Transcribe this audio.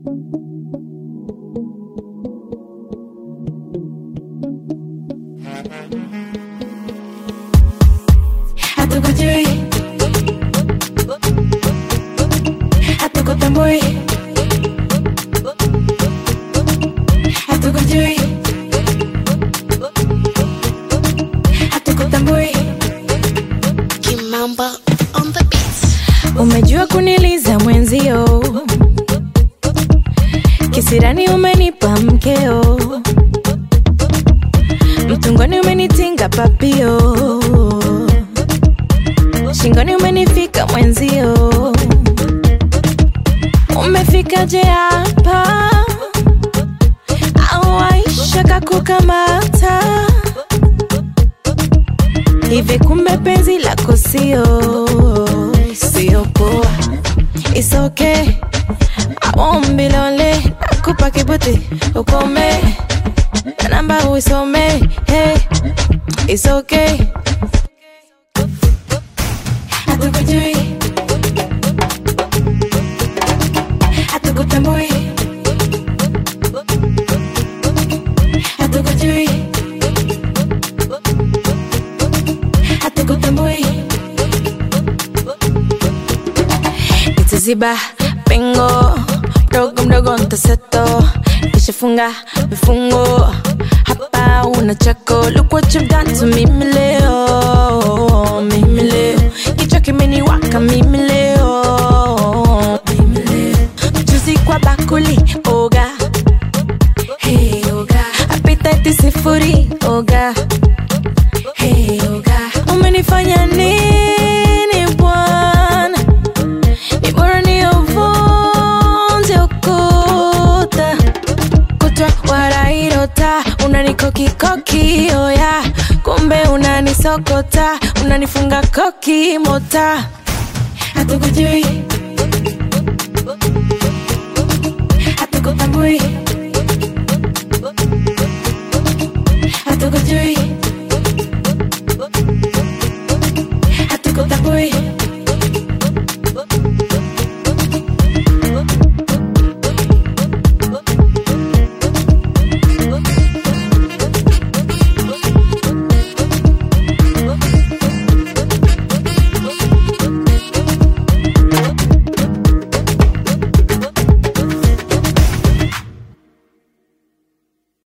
hatukujui hatukutambui hatukujui hatukutambui Kimamba on the beat. umejua kuniliza mwenzio kisirani umenipa mkeo mtungoni umenitinga papio shingoni umenifika mwenzio umefikaje hapa au aisha kakukamata hivi kumbe penzi lako sio sio poa It's okay I won't be lonely nakupa kibuti ukome na namba uisome hey It's okay hatukujui hatukutambui hatukujui hatukutambui itaziba pengo mdogo mdogo ntaseto kishafunga vifungo hapa una chako look what you've done to mimi leo mimi leo kichwa kimeniwaka mimi leo mimi leo mchuzi kwa bakuli oga hey oga appetite sifuri oga hey oga umenifanya nini bwana ni bora niovunje ukuta kutwa warairota unanikokikoki oya kumbe unanisokota unanifunga koki mota hatukujui hatukutambui